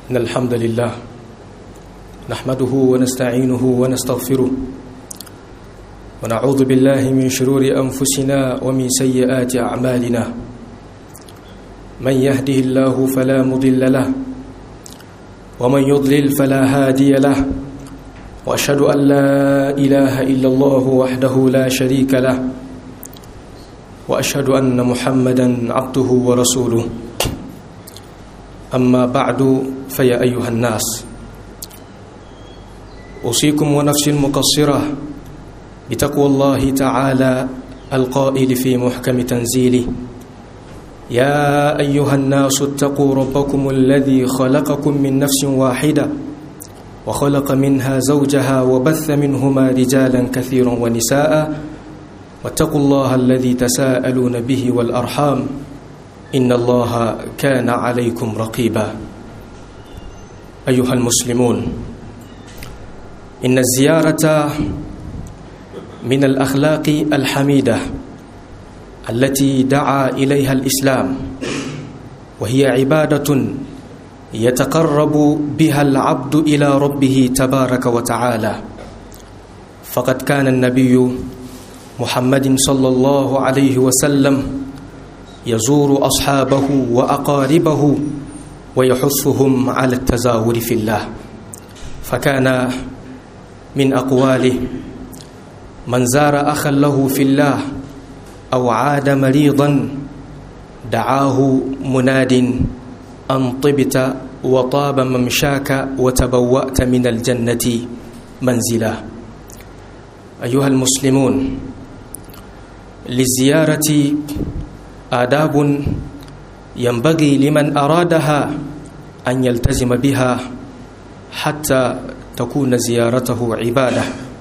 إن الحمد لله نحمده ونستعينه ونستغفره ونعوذ بالله من شرور أنفسنا ومن سيئات أعمالنا من يهده الله فلا مضل له ومن يضلل فلا هادي له وأشهد أن لا إله إلا الله وحده لا شريك له وأشهد أن محمدا عبده ورسوله أما بعد فيا أيها الناس أوصيكم ونفسي المقصرة بتقوى الله تعالى القائل في محكم تنزيله يا أيها الناس اتقوا ربكم الذي خلقكم من نفس واحدة وخلق منها زوجها وبث منهما رجالا كثيرا ونساء واتقوا الله الذي تساءلون به والأرحام إن الله كان عليكم رقيبا أيها المسلمون إن الزيارة من الأخلاق الحميدة التي دعا إليها الإسلام وهي عبادة يتقرب بها العبد إلى ربه تبارك وتعالى فقد كان النبي محمد صلى الله عليه وسلم يزور أصحابه وأقاربه ويحثهم على التزاور في الله فكان من أقواله من زار أخا له في الله أو عاد مريضا دعاه مناد أن طبت وطاب ممشاك وتبوأت من الجنة منزلا أيها المسلمون للزيارة آداب ينبغي لمن أرادها أن يلتزم بها حتى تكون زيارته عبادة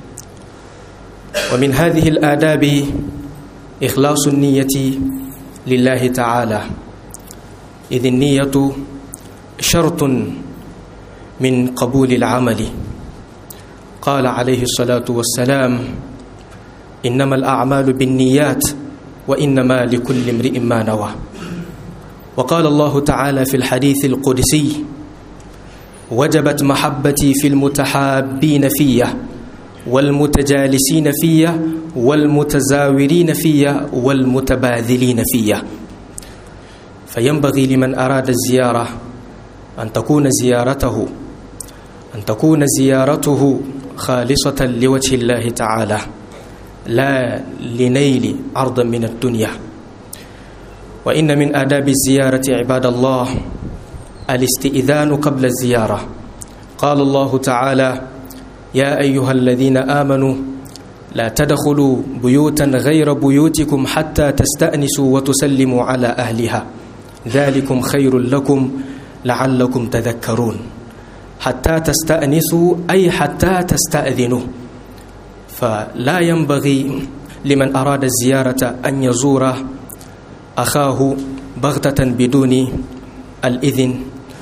ومن هذه الآداب إخلاص النية لله تعالى إذ النية شرط من قبول العمل قال عليه الصلاة والسلام إنما الأعمال بالنيات وإنما لكل امرئ ما نوى وقال الله تعالى في الحديث القدسي وجبت محبتي في المتحابين فيه والمتجالسين فيه والمتزاورين فيه والمتباذلين فيه فينبغي لمن أراد الزيارة أن تكون زيارته أن تكون زيارته خالصة لوجه الله تعالى لا لنيل عرضا من الدنيا وإن من آداب الزيارة عباد الله الاستئذان قبل الزيارة قال الله تعالى يا أيها الذين آمنوا لا تدخلوا بيوتا غير بيوتكم حتى تستأنسوا وتسلموا على أهلها ذلكم خير لكم لعلكم تذكرون حتى تستأنسوا أي حتى تستأذنوا فلا ينبغي لمن أراد الزيارة أن يزور أخاه بغتة بدون الإذن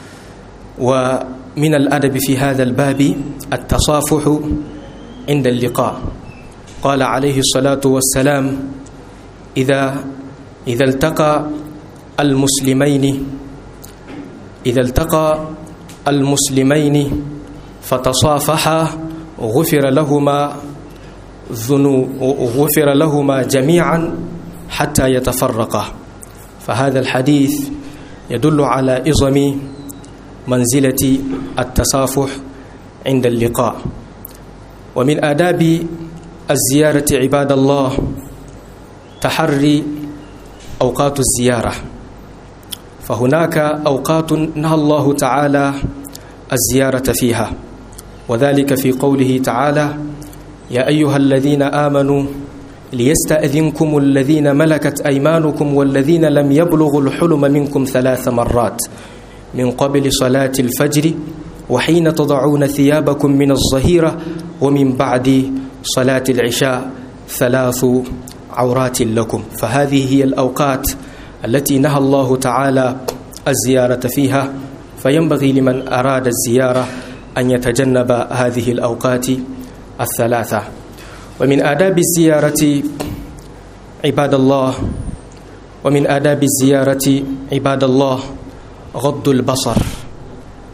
ومن الأدب في هذا الباب التصافح عند اللقاء قال عليه الصلاة والسلام إذا إذا التقى المسلمين إذا التقى المسلمين فتصافحا غفر لهما ذنو غفر لهما جميعا حتى يتفرقا فهذا الحديث يدل على إظم منزلة التصافح عند اللقاء ومن آداب الزيارة عباد الله تحري أوقات الزيارة فهناك أوقات نهى الله تعالى الزيارة فيها وذلك في قوله تعالى يا أيها الذين آمنوا ليستأذنكم الذين ملكت أيمانكم والذين لم يبلغوا الحلم منكم ثلاث مرات من قبل صلاة الفجر وحين تضعون ثيابكم من الظهيرة ومن بعد صلاة العشاء ثلاث عورات لكم فهذه هي الأوقات التي نهى الله تعالى الزيارة فيها فينبغي لمن أراد الزيارة أن يتجنب هذه الأوقات الثلاثة ومن آداب الزيارة عباد الله ومن آداب الزيارة عباد الله غض البصر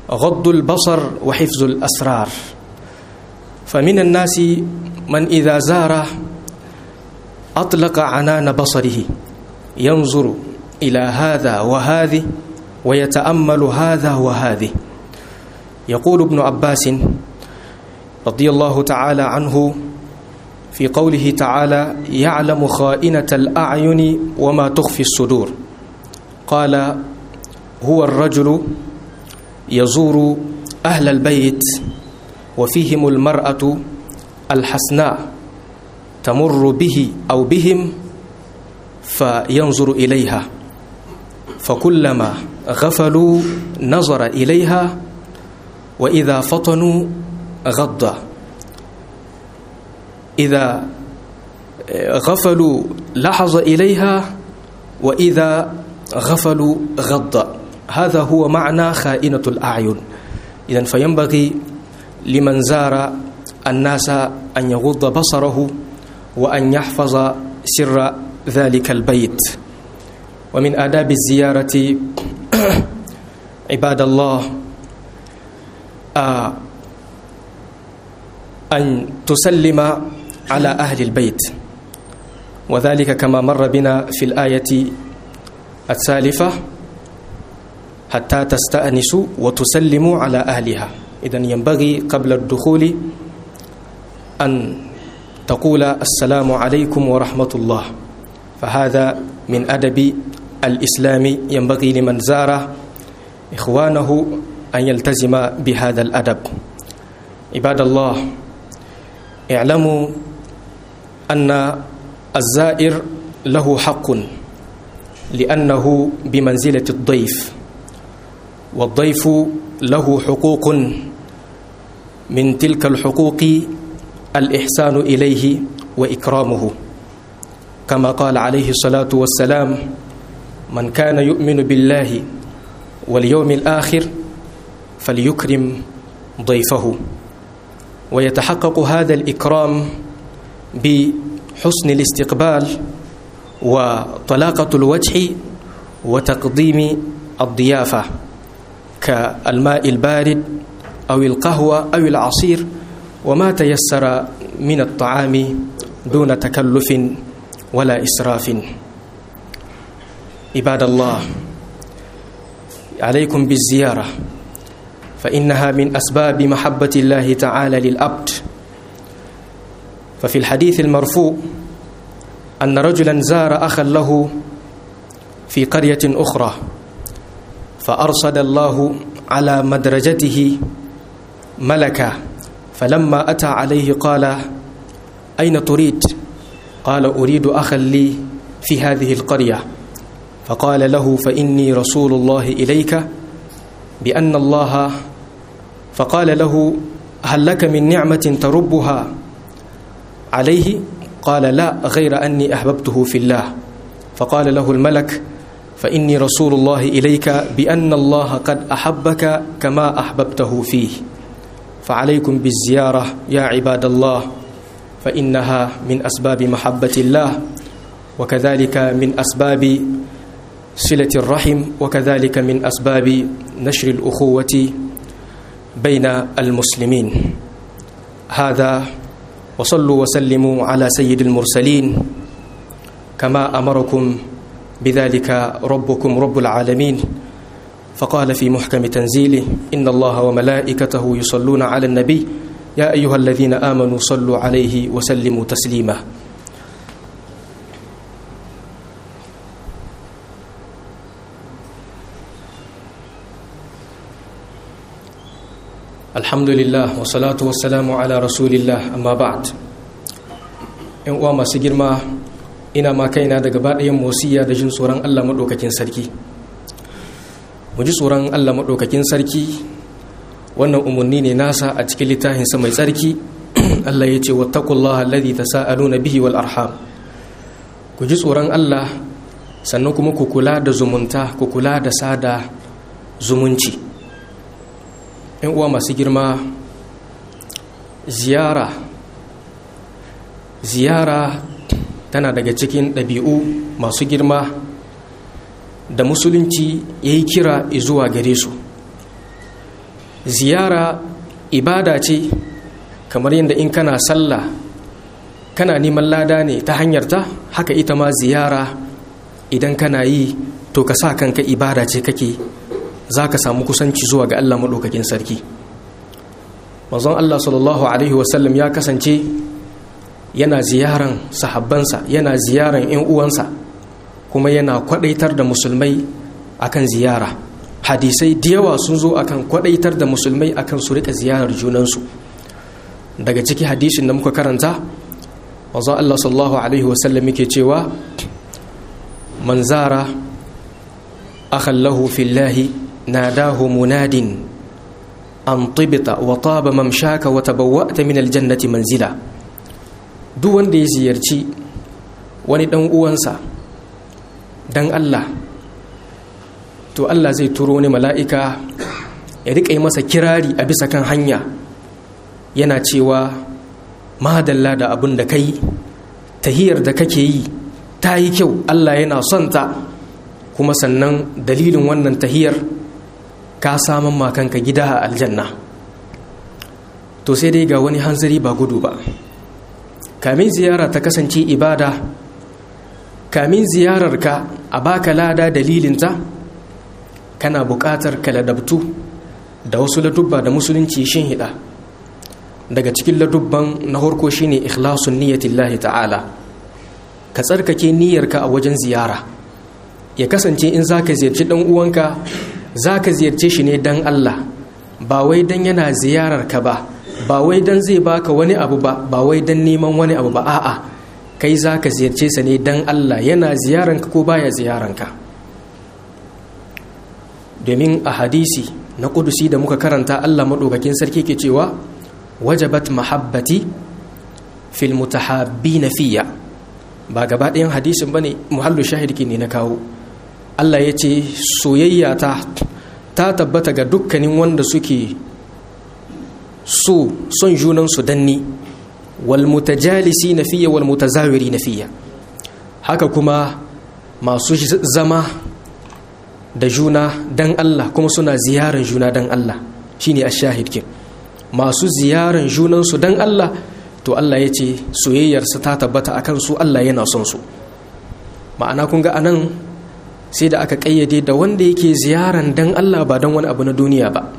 غض البصر وحفظ الأسرار فمن الناس من إذا زار أطلق عنان بصره ينظر إلى هذا وهذه ويتأمل هذا وهذه يقول ابن عباس رضي الله تعالى عنه في قوله تعالى يعلم خائنة الأعين وما تخفي الصدور قال هو الرجل يزور أهل البيت وفيهم المرأة الحسناء تمر به أو بهم فينظر إليها فكلما غفلوا نظر إليها وإذا فطنوا غض إذا غفلوا لحظ إليها وإذا غفلوا غض هذا هو معنى خائنة الأعين إذا فينبغي لمن زار الناس أن يغض بصره وأن يحفظ سر ذلك البيت ومن آداب الزيارة عباد الله آه أن تسلم على أهل البيت وذلك كما مر بنا في الآية السالفة حتى تستأنسوا وتسلموا على أهلها إذن ينبغي قبل الدخول أن تقول السلام عليكم ورحمة الله فهذا من أدب الإسلام ينبغي لمن زار إخوانه أن يلتزم بهذا الأدب عباد الله اعلموا أن الزائر له حق لأنه بمنزلة الضيف والضيف له حقوق من تلك الحقوق الإحسان إليه وإكرامه كما قال عليه الصلاة والسلام من كان يؤمن بالله واليوم الآخر فليكرم ضيفه ويتحقق هذا الإكرام بحسن الاستقبال وطلاقة الوجه وتقديم الضيافة كالماء البارد أو القهوة أو العصير وما تيسر من الطعام دون تكلف ولا إسراف عباد الله عليكم بالزيارة فإنها من أسباب محبة الله تعالى للأبد ففي الحديث المرفوع أن رجلا زار أخا له في قرية أخرى فأرصد الله على مدرجته ملكا فلما أتى عليه قال أين تريد؟ قال أريد أخا لي في هذه القرية فقال له فإني رسول الله إليك بأن الله فقال له هل لك من نعمة تربها عليه قال لا غير أني أحببته في الله فقال له الملك فإني رسول الله إليك بأن الله قد أحبك كما أحببته فيه فعليكم بالزيارة يا عباد الله فإنها من أسباب محبة الله وكذلك من أسباب صلة الرحم وكذلك من أسباب نشر الأخوة بين المسلمين هذا وصلوا وسلموا على سيد المرسلين كما أمركم بذلك ربكم رب العالمين فقال في محكم تنزيله إن الله وملائكته يصلون على النبي يا أيها الذين آمنوا صلوا عليه وسلموا تسليما alhamdulillah wa salatu wa salamu ala rasulillah amma ba'd yan uwa masu girma ina ma kaina daga baɗayan mosiya da jin tsoron Allah maɗaukakin sarki mu ji tsoron Allah maɗaukakin sarki wannan umarni ne nasa a cikin littafinsa mai tsarki Allah ya ce wattaqullaha alladhi tasaaluna bihi wal arham ku ji tsoron Allah sannan kuma ku kula da zumunta ku kula da sada zumunci yan uwa masu girma ziyara ziyara tana daga cikin ɗabi'u masu girma da musulunci ya yi kira zuwa gare su ziyara ibada ce kamar yadda in kana sallah kana neman lada ne ta hanyar ta haka ita ma ziyara idan kana yi to ka sa kanka ibada ce kake za ka samu kusanci zuwa ga Allah maɗaukakin sarki manzon Allah sallallahu alaihi wasallam ya kasance yana ziyaran sahabbansa yana ziyaran 'yan uwansa kuma yana kwadaitar da musulmai akan ziyara hadisai da yawa sun zo akan kwadaitar da musulmai akan su rika ziyarar junansu daga ciki hadisin da muka karanta wanzan Allah sallallahu alaihi wasallam yake cewa man zara akhallahu fillahi nadahu munadin an tibita wa taba mamshaka wa tabawwa'ta min aljannati manzila duk wanda ya ziyarci wani dan uwansa dan Allah to Allah zai turo wani mala'ika ya riƙa yi masa kirari a bisa kan hanya yana cewa madalla da abin da kai tahiyar da kake yi ta yi kyau Allah yana son ta kuma sannan dalilin wannan tahiyar ka samun makanka gida a aljanna to sai dai ga wani hanzari ba gudu ba kamin ziyara ta kasance ibada kamin ziyararka a baka lada dalilinta kana buƙatar ka ladabtu da wasu ladubba da musulunci shin hida daga cikin ladubban na harko shine ikhlasun niyyatillahi ta'ala ka tsarkake niyyarka a wajen ziyara ya kasance in zaka ziyarci dan uwanka zaka ziyarce shi ne dan Allah ba wai dan yana ziyarar ka ba ba wai dan zai baka wani abu ba ba wai dan neman wani abu ba a'a kai zaka ziyarce sa ne dan Allah yana ziyaranka ko baya ziyaranka domin a hadisi na kudusi da muka karanta Allah maɗaukakin sarki ke cewa wajabat mahabbati fil mutahabbina fiya ba gaba ɗayan hadisin bane muhallu shahid ne na kawo Allah ya ce soyayya ta ta tabbata ga dukkanin wanda suke so son junan su danni wal mutajalisi na fiya wal mutazawiri na fiya haka kuma masu zama da juna dan Allah kuma suna ziyaran juna dan Allah shine ash-shahid kin masu ziyaran junansu dan Allah to Allah ya ce soyayyarsa ta tabbata akan su Allah yana son su ma'ana kun ga anan sai da aka kayyade da wanda yake ziyaran dan Allah ba dan wani abu na duniya ba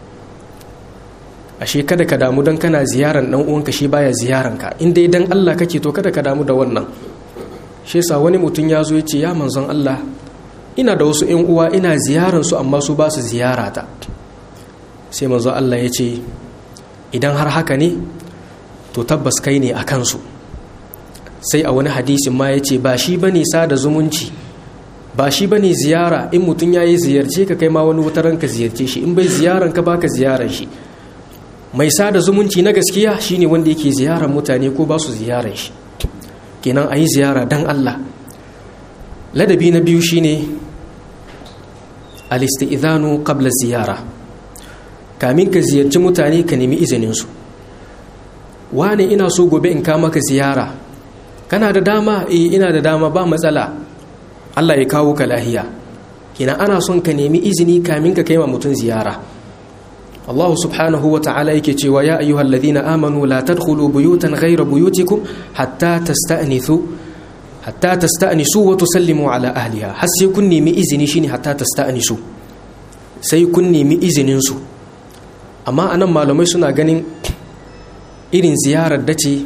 ashe kada ka damu dan kana ziyaran dan uwanka shi baya ziyaran ka in dai dan Allah kake to kada ka damu da wannan shi yasa wani mutum ya zo ya ce ya manzon Allah ina da wasu ‘yan uwa ina ziyaransu amma su ba su ziyarata sai manzo Allah ya ce idan har haka ne to tabbas kai ne a kansu sai a wani hadisin ma ya ce ba shi ba ne sada zumunci ba shi ba ne ziyara in mutum ya yi ziyarce ka kai ma wani wutaran ka ziyarce shi in bai ziyaran ka baka ziyaran shi mai sada zumunci na gaskiya shine wanda yake ziyaran mutane ko ba su ziyaran shi kenan a yi ziyara don Allah ladabi na biyu shine al-isti'zanu qabla ziyara kamin ka ziyarci mutane ka nemi izinin su wane ina so gobe in ka maka ziyara kana da dama eh ina da dama ba matsala Allah ya kawo ka lahiya kina ana son ka nemi izini kamin ka kaima mutum ziyara Allah subhanahu wa ta'ala yake cewa ya ayyuhalladhina amanu la tadkhulu buyutan ghayra buyutikum hatta tasta'nithu hatta tasta'nisu wa tusallimu ala ahliha har sai kun nemi izini shine hatta tasta'nisu sai kun nemi izinin su amma anan malamai suna ganin irin ziyarar da ce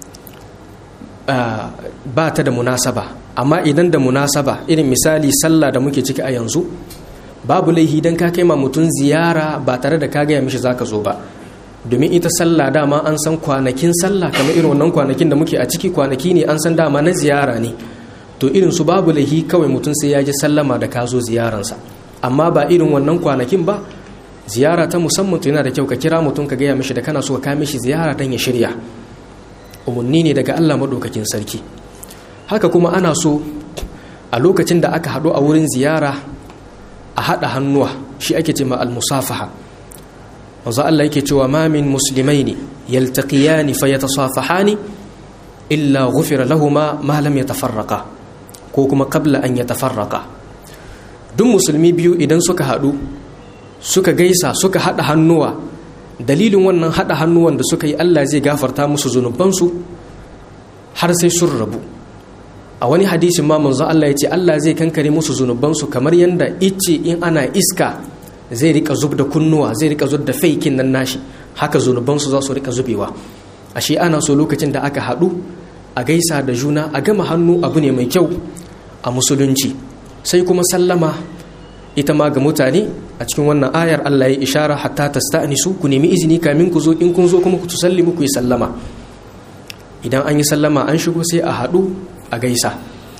ba ta da munasaba amma idan da munasaba irin misali sallah da muke ciki a yanzu babu laihi dan ka kai ma mutum ziyara ba tare da ka gaya mishi zaka zo ba domin ita sallah dama an san kwanakin sallah kamar irin wannan kwanakin da muke a ciki kwanaki ne an san dama na ziyara ne to irin su babu lahi kawai mutum sai ya ji sallama da ka zo ziyaransa amma ba irin wannan kwanakin ba ziyara ta musamman to yana da kyau ka kira mutum ka gaya mishi da kana so ka mishi ziyara dan ya shirya umarni ne daga Allah madaukakin sarki haka kuma ana so a lokacin da aka haɗu a wurin ziyara a haɗa hannuwa shi ake ce ma al-musafaha wanzu Allah yake cewa ma min muslimaini yaltaqiyani fayatasafahani illa ghufira lahuma ma lam yatafarraqa ko kuma qabla an yatafarraqa duk musulmi biyu idan suka hadu suka gaisa suka haɗa hannuwa dalilin wannan haɗa hannuwan da suka yi Allah zai gafarta musu zunubansu har sai sun rabu a wani hadisin ma manzo Allah ya ce Allah zai kankare musu zunubansu kamar yadda icce in ana iska zai rika zub da kunnuwa zai rika zub da faikin nan nashi haka zunubansu za su rika zubewa ashe ana so lokacin da aka haɗu a gaisa da juna a gama hannu abu ne mai kyau a musulunci sai kuma sallama ita ma ga mutane a cikin wannan ayar Allah ya ishara hatta tasta'nisu ku nemi izini kamin ku zo in kun zo kuma ku tusallimu ku yi sallama idan an yi sallama an shigo sai a haɗu a gaisa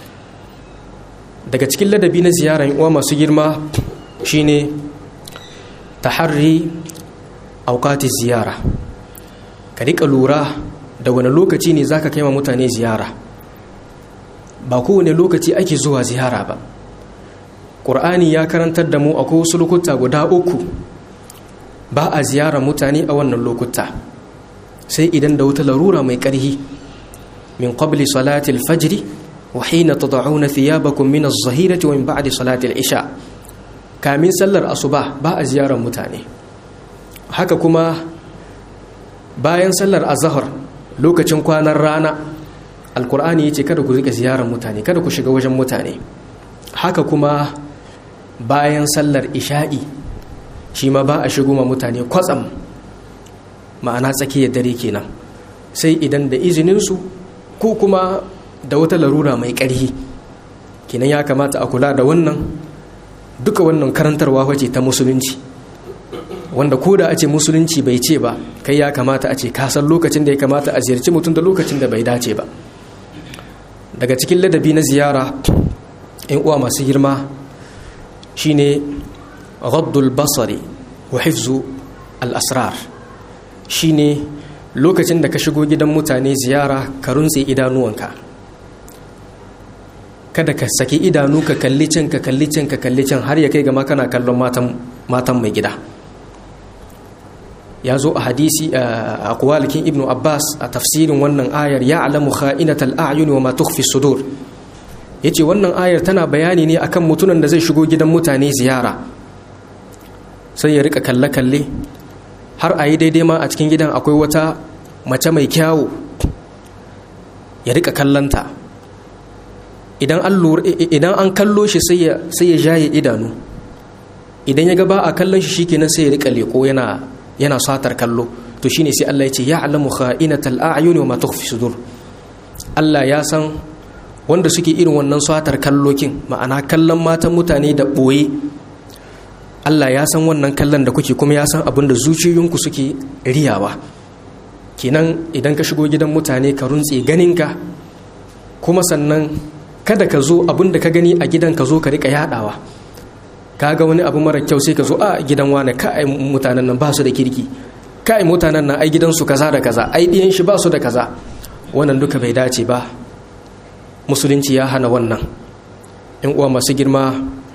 daga cikin ladabi na ziyarar uwa masu girma shine taharri aukati ziyara ka rika lura da wani lokaci ne zaka kai ma mutane ziyara ba kowane lokaci ake zuwa ziyara ba ƙur'ani ya karantar da mu akwai wasu lokuta guda uku ba a ziyara mutane a wannan lokuta sai idan da wata larura mai ƙarhi min qabli salati al-fajr wa hina tad'una thiyabakum min az-zahirati wa min ba'di salati al-isha kamin sallar asuba ba a ziyarar mutane haka kuma bayan sallar azhar lokacin kwanan rana alkur'ani yace kada ku rika ziyarar mutane kada ku shiga wajen mutane haka kuma bayan sallar isha'i shi ma ba a shigo ma mutane kwatsam ma'ana tsakiyar dare kenan sai idan da izininsu ko kuma da wata larura mai ƙarhi kenan ya kamata a kula da wannan duka wannan karantarwa wace ta musulunci wanda ko da a ce musulunci bai ce ba kai ya kamata a ce kasan lokacin da ya kamata a ziyarci mutum da lokacin da bai dace ba daga cikin ladabi na ziyara in uwa masu girma shine ghaddul basari wa hifzu al-asrar shine lokacin da ka shigo gidan mutane ziyara ka runtse idanuwanka kada ka saki idanu ka kalli can ka kalli can ka kalli can har ya kai gama kana kallon matan mai gida ya zo a hadisi a kwalikin ibnu abbas a tafsirin wannan ayar ya alamu kha'inatal a'yun wa ma tukhfi sudur yace wannan ayar tana bayani ne akan mutunan da zai shigo gidan mutane ziyara sai ya rika kalle kalle har a yi daidai ma a cikin gidan akwai wata mace mai kyawu ya rika kallanta idan an idan an kallo shi sai ya sai ya jaye idanu idan ya ga ba a kallon shi shikenan sai ya rika leko yana yana satar kallo to shine sai Allah ya ce ya'lamu kha'inatal a'yuni wa ma tukhfi sudur Allah ya san wanda suke irin wannan satar kallokin ma'ana kallon matan mutane da boye Allah ya san wannan kallon da kuke kuma ya san abin da zuciyoyinku suke riyawa kenan idan ka shigo gidan mutane ka runtse ganinka kuma sannan kada ka zo abin da ka gani a gidan ka zo ka rika yadawa ka ga wani abu mara kyau sai ka zo a gidan wane kai mutanen nan ba su da kirki kai mutanen nan ai gidansu kaza da kaza ai diyan shi ba su da kaza wannan duka bai dace ba musulunci ya hana wannan in uwa masu girma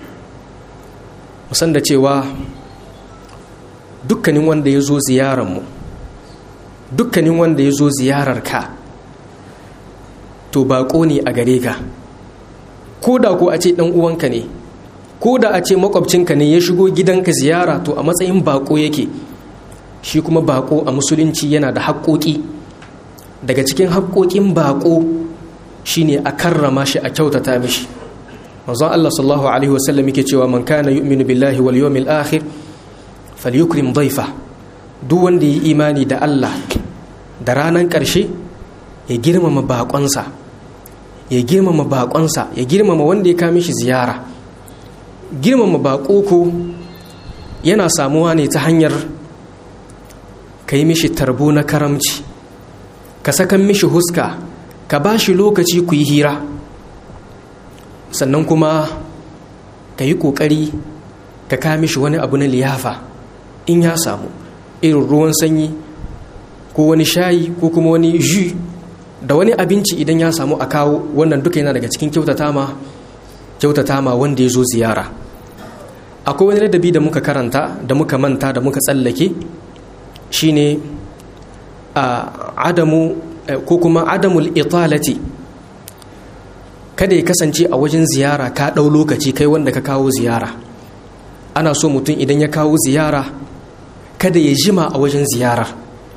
musan da cewa dukkanin wanda ya zo ziyararmu dukkanin wanda ya zo ziyarar ka to baƙo ne a gare ka ko da ko a ce ɗan uwanka ne ko da a ce makwabcinka ne ya shigo gidanka ziyara to a matsayin baƙo yake shi kuma baƙo a musulunci yana da haƙoƙi daga cikin haƙoƙin baƙo shine a karrama shi a kyautata mishi manzon Allah sallallahu alaihi wasallam yake cewa man kana yu'minu billahi wal yawmil akhir falyukrim dhaifa duk wanda yi imani da Allah da ranan ƙarshe ya girmama baƙonsa ya girmama baƙonsa ya girmama wanda ya kame shi ziyara girmama baƙo ko yana samuwa ne ta hanyar ka yi mishi tarbo na karamci ka sakan mishi huska ka ba shi lokaci ku yi hira sannan kuma ka yi ƙoƙari ka kame shi wani abu na liyafa in ya samu irin ruwan sanyi ko wani shayi ko kuma wani ju da wani abinci idan ya samu a kawo wannan duka yana daga cikin kyautata ma kyautata ma wanda ya zo ziyara akwai wani ladabi da muka karanta da muka manta da muka tsallake shine a adamu ko kuma adamul italati kada ya kasance a wajen ziyara ka ɗau lokaci kai wanda ka kawo ziyara ana so mutum idan ya kawo ziyara kada ya jima a wajen ziyarar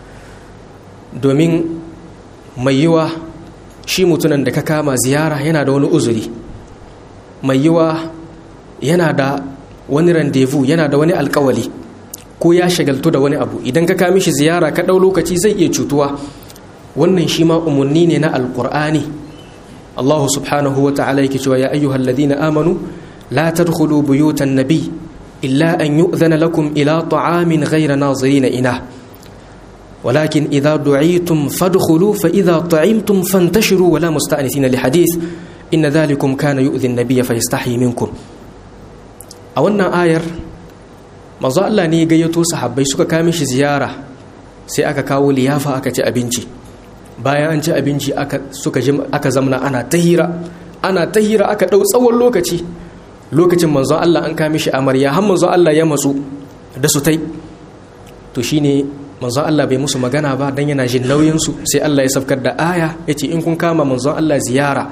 domin mai yiwa shi mutumin da ka kama ziyara yana da wani uzuri mai yiwa yana da wani randevu yana da wani alkawali ko ya shagaltu da wani abu idan ka kami shi ziyara ka ɗau lokaci zai iya cutuwa wannan shi ma umarni ne na alkur'ani allahu subhanahu wa ta'ala yake cewa ya ayyuhal ladina amanu la tadkhulu buyutan nabi illa an yu'zana lakum ila ta'amin ghayra nazirina ina ولكن إذا دعيتم فادخلوا فإذا طعمتم فانتشروا ولا مستأنسين لحديث إن ذلكم كان يؤذي النبي فيستحي منكم a wannan ayar manzo Allah ne gayyato sahabbai suka kame shi ziyara sai aka kawo liyafa aka ci abinci bayan an ci abinci aka suka ji aka zamna ana tahira ana tahira aka dau tsawon lokaci lokacin manzo Allah an kame shi amarya har manzo Allah ya matsu da su tai to shine manzo Allah bai musu magana ba dan yana jin nauyin su sai Allah ya safkar da aya yace in kun kama manzo Allah ziyara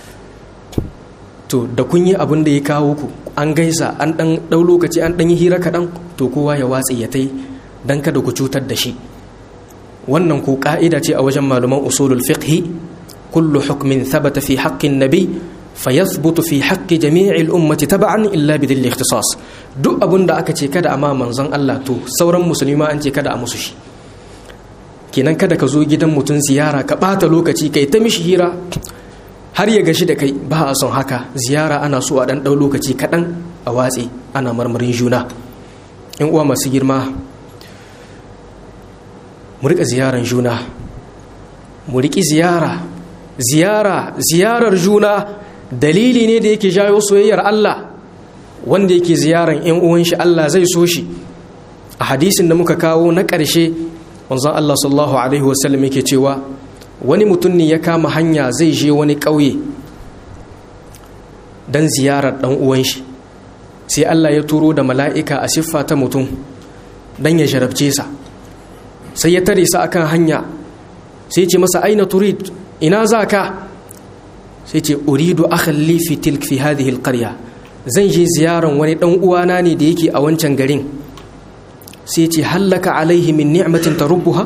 to da kun yi abin da ya kawo ku an gaisa an dan dau lokaci an dan yi hira kaɗan to kowa ya watsi ya tai dan kada ku cutar da shi wannan ko ka'ida ce a wajen malaman usulul fiqhi kullu hukmin thabata fi haqqin nabi fayathbutu fi haqqi jami'il ummati tab'an illa bidil ikhtisas duk abin da aka ce kada a ma manzon Allah to sauran musulmi an ce kada a musu shi kenan kada ka zo gidan mutum ziyara ka bata lokaci kai ta mishi hira har ya gashi da kai ba a son haka ziyara ana so a ɗan ɗau lokaci kaɗan a watse ana marmarin juna in uwa masu girma mu riƙa ziyaran juna mu riƙi ziyara ziyara ziyarar juna dalili ne da yake jawo soyayyar Allah wanda yake ziyaran ‘yan uwan shi Allah zai so shi a hadisin da muka kawo na ƙarshe wanzan Allah sallallahu Alaihi wasallam yake cewa wani mutum ne ya kama hanya zai je wani ƙauye don ziyarar ɗan uwan shi sai Allah ya turo da mala'ika a siffa ta mutum don ya jarabce sa sai ya tare sa akan hanya sai ce masa aina turid ina za ka sai ce uridu akhalli fi tilk fi hadhihi alqarya zan je ziyaran wani ɗan uwana ne da yake a wancan garin sai ce hallaka alaihi min ni'matin tarubbuha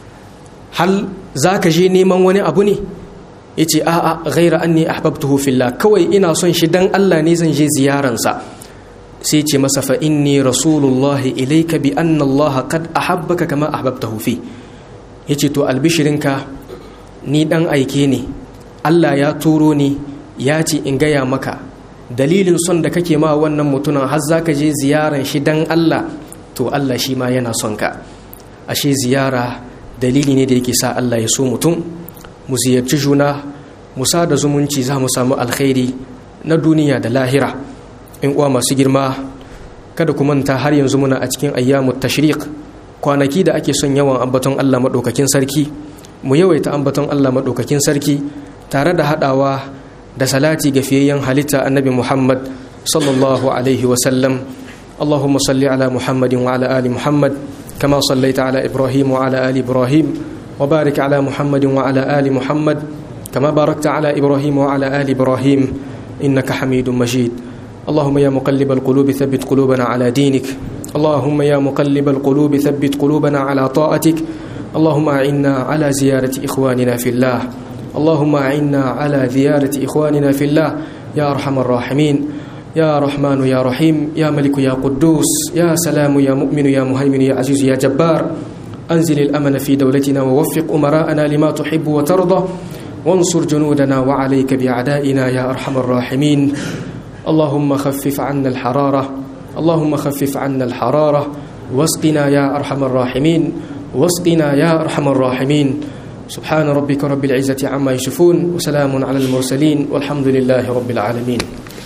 hal za ka je neman wani abu ne ya ce a'a ghaira an ne ahbabtuhu fillah kawai ina son shi dan Allah ne zan je ziyaransa sai ce masa fa inni rasulullahi ilaika bi anna Allah qad ahabbaka kama ahbabtahu fi yace to albishirinka ni dan aike ne Allah ya turo ni ya ce in gaya maka dalilin son da kake ma wannan mutumin har zaka je ziyaran shi dan Allah to Allah shi ma yana son ka ashe ziyara dalili ne da yake sa Allah ya so mutum mu ziyarci juna mu da zumunci za mu samu alkhairi na duniya da lahira in uwa masu girma kada ku manta har yanzu muna a cikin ayyamut tashriq kwanaki da ake son yawan ambaton Allah madaukakin sarki mu yawaita ambaton Allah madaukakin sarki tare da hadawa da salati ga fiyayyen halitta annabi Muhammad sallallahu alaihi wa sallam اللهم صل على محمد وعلى ال محمد كما صليت على إبراهيم وعلى آل إبراهيم وبارك على محمد وعلى آل محمد كما باركت على إبراهيم وعلى آل إبراهيم إنك حميد مجيد اللهم يا مقلب القلوب ثبت قلوبنا على دينك اللهم يا مقلب القلوب ثبت قلوبنا على طاعتك اللهم أعنا على زيارة إخواننا في الله اللهم أعنا على زيارة إخواننا في الله يا أرحم الراحمين يا رحمن يا رحيم يا ملك يا قدوس يا سلام يا مؤمن يا مهيمن يا عزيز يا جبار أنزل الأمن في دولتنا ووفق أمراءنا لما تحب وترضى وانصر جنودنا وعليك بأعدائنا يا أرحم الراحمين اللهم خفف عنا الحرارة اللهم خفف عنا الحرارة واسقنا يا أرحم الراحمين واسقنا يا أرحم الراحمين سبحان ربك رب العزة عما يشفون وسلام على المرسلين والحمد لله رب العالمين